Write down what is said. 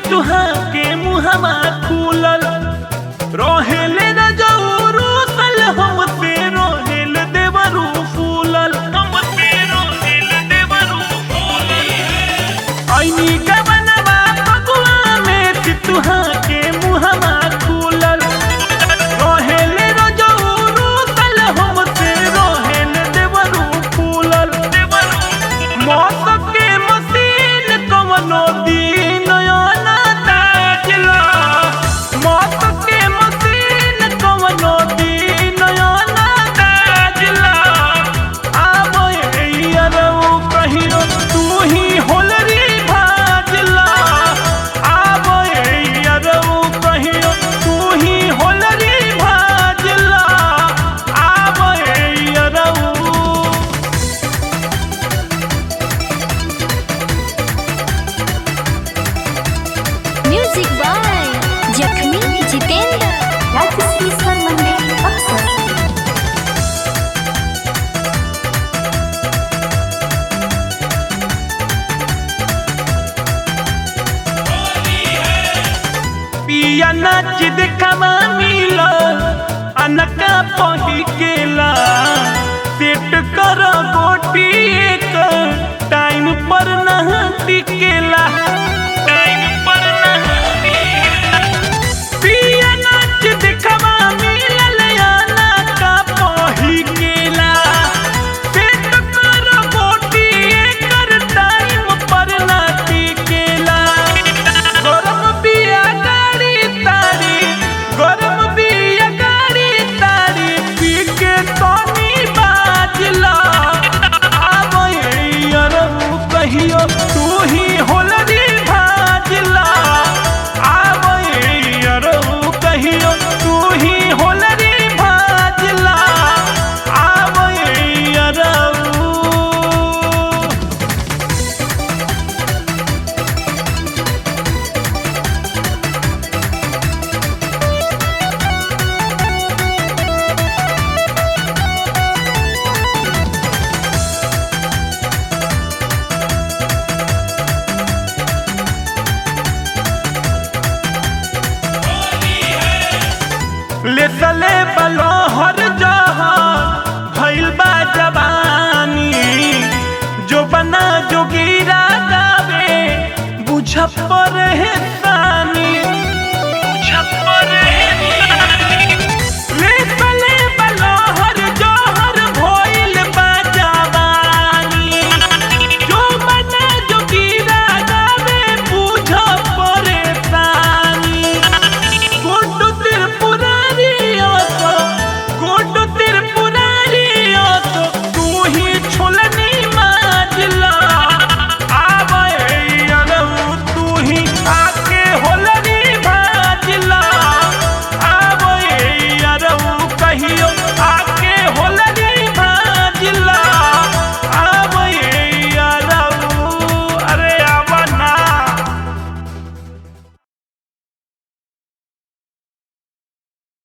सितुहा के मुहमा खुलल रोहेले न जौरू सल हम पे रोहेल देवरू फूलल हम पे रोहेल देवरू फूलल ऐनी गवनवा पगुआ में सितुहा के मुहमा खुलल रोहेले न जौरू सल हम पे रोहेल देवरू फूलल मौत के मसीन कवनो दिन ना ताजला मौत के मसीन कवनो दिन ना ताजला आबो यारऊ कहियो तू ही होलरी भाजला आबो यारऊ कहियो तू ही होलरी भाजला आबो यारऊ म्यूजिक बाय जखमी जितेंद्र राजश्री स्वर मंदिर अक्सर पिया नाच देखवा मिलो अनका पही केला सेट कर गोटी एक टाइम पर न टिकेला टाइम पर न टिकेला पिया नाच देखवा मिलल अनका पही केला सेट कर गोटी एक टाइम पर न टिकेला गरम बिया गाड़ी तारी गरम बिया गाड़ी तारी पी के तनी बाजला आबो यारऊ कहियो तू ही होलरी भाजला आबो यारऊ कहियो तू ही होलरी भाजला आबो यारऊ ले सले बलो हर जहां भइल बा जवानी जो बना जोगीरा गावे बुझ पर है